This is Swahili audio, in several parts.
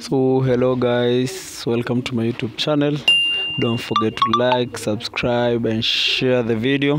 so hello guys welcome to my youtube channel don't forget to like subscribe and share the video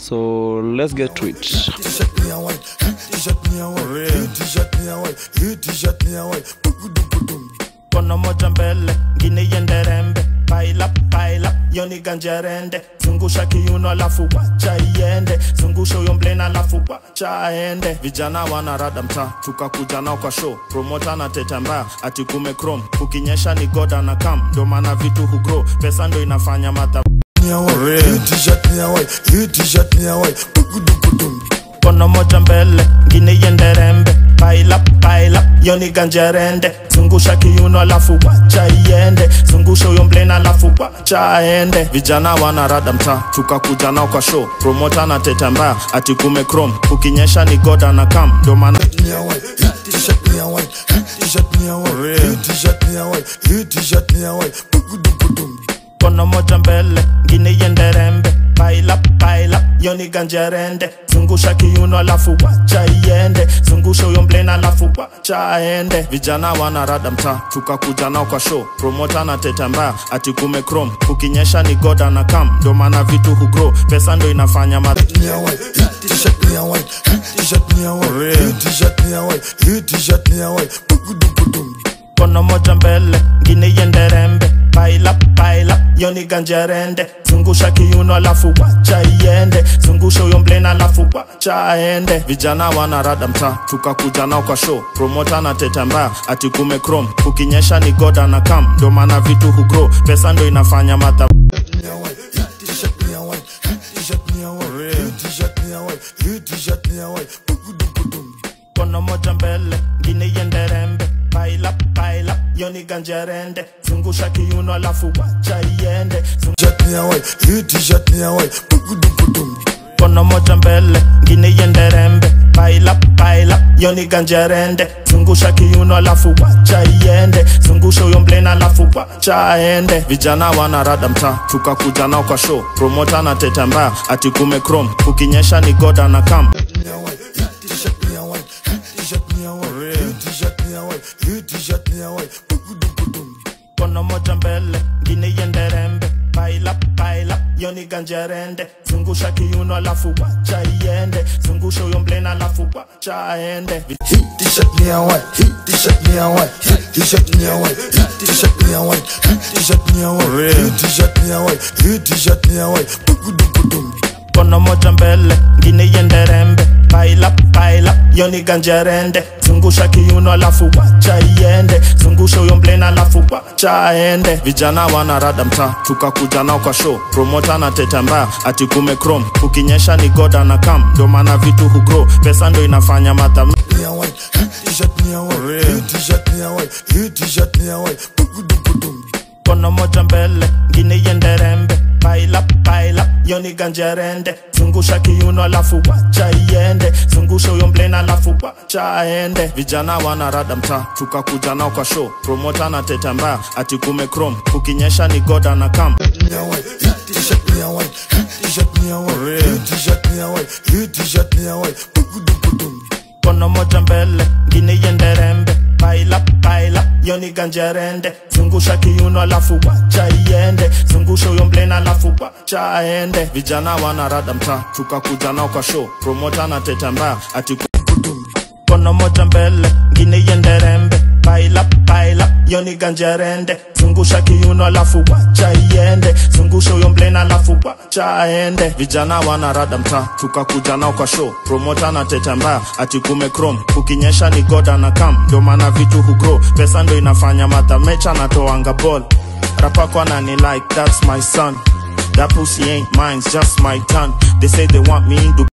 so let's get to it T-shirt me a white, T-shirt me a white, T-shirt me a white, T-shirt me a white. Bugudum kono moja mbele ngine iende rembe paila paila yoni ganjerende zungusha kiuno alafu wacha iende zungusha huyo mblena alafu wacha aende vijana wanarada mtaa tukakuja nao kwa show promota na teta mbaya ati kume chrome ukinyesha ni goda na kam ndo maana vitu hugrow pesa ndo inafanya madha me a white, T-shirt me a white, T-shirt me a white. Bugudum kono moja mbele ngine iende rembe paila paila yoni ganjerende zungusha kiuno alafu wacha iende zungusha huyo mblena alafu wacha aende vijana wanarada mtaa tukakuja nao kwa show promota na teta mbaya ati kume chrome ukinyesha ni goda na kam ndo maana me a white, T-shirt me a white, T-shirt me a white, T-shirt me a white, T-shirt me a white. Bugudum kono moja mbele ngine iende rembe paila paila yoni ganjerende zungusha kiuno alafu wacha iende zungusha huyo mblena alafu wacha aende vijana wanarada mtaa tukakuja nao kwa show promota na teta mbaya ati kume chrome ukinyesha ni goda na kam ndo maana vitu hugrow pesa ndo inafanya ma me a white, T-shirt me a white, T-shirt me a white, T-shirt me a white, T-shirt me a white. Bugudum kono moja mbele ngine iende rembe paila paila yoni ganjerende zungusha kiuno alafu wacha iende zungusha huyo mblena alafu wacha aende vijana wanarada mtaa tukakuja nao kwa show promota na teta mbaya ati kume chrome ukinyesha ni goda na kam ndo maana vitu hugrow pesa ndo inafanya madha me a white, T-shirt me a white, T-shirt me a white, T-shirt me a white, T-shirt me a white. Bugudum kono moja mbele ngine iende rembe paila paila yoni ganjerende zungusha kiuno alafu wacha iende Zung- T-shirt me a white, T-shirt me a white. Bugudum kono moja mbele ngine iende rembe paila paila yoni ganjerende zungusha kiuno alafu wacha iende zungusha huyo mblena alafu wacha aende vijana wanarada mtaa tukakuja nao kwa show promota na teta mbaya ati kume chrome ukinyesha ni goda na kam me a white, T-shirt me a white, T-shirt me a white, T-shirt me a white, T-shirt me a white. Bugudum kono moja mbele ngine iende rembe paila paila yoni ganjerende zungusha kiuno alafu wacha iende zungusha huyo mblena alafu wacha aende Heat T-shirt me a white, T-shirt me a white, T-shirt me a white, T-shirt me a white, T-shirt me a white, T-shirt me a white, T-shirt me a white. Bugudum kono moja mbele ngine iende rembe paila paila yoni ganjerende zungusha kiuno alafu wacha iende zungusha huyo mblena alafu wacha aende vijana wanarada mtaa tukakuja nao kwa show promota na teta mbaya ati kume chrome ukinyesha ni goda na kam ndo maana vitu hugrow pesa ndo inafanya madha me a white, T-shirt me a white, T-shirt me a white, T-shirt me a white. Bugudum kono moja mbele ngine iende rembe paila paila yoni ganjerende zungusha kiuno alafu wacha iende zungusha huyo mblena alafu wacha aende vijana wanarada mtaa tukakuja nao kwa show promota na teta mbaya ati kume chrome ukinyesha ni goda na kam me a white, T-shirt me a white, T-shirt me a white, T-shirt me a white, T-shirt me a white. Bugudum kono moja mbele ngine iende rembe paila paila yoni ganjerende zungusha kiuno alafu wacha iende zungusha huyo mblena alafu wacha aende vijana wanarada mtaa tukakuja nao kwa show promota na teta mbaya ati kono moja mbele ngine iende rembe paila paila yoni ganjerende zungusha kiuno alafu wacha iende zungusha huyo mblena alafu wacha aende vijana wanarada mtaa tukakuja nao kwa show promota na teta mbaya ati kume chrome ukinyesha ni goda na kam ndo maana vitu hugrow pesa ndo inafanya madha mecha natoanga ball rapako anani like that's my son that pussy ain't mine, it's just my turn. They say they want me in Dubai.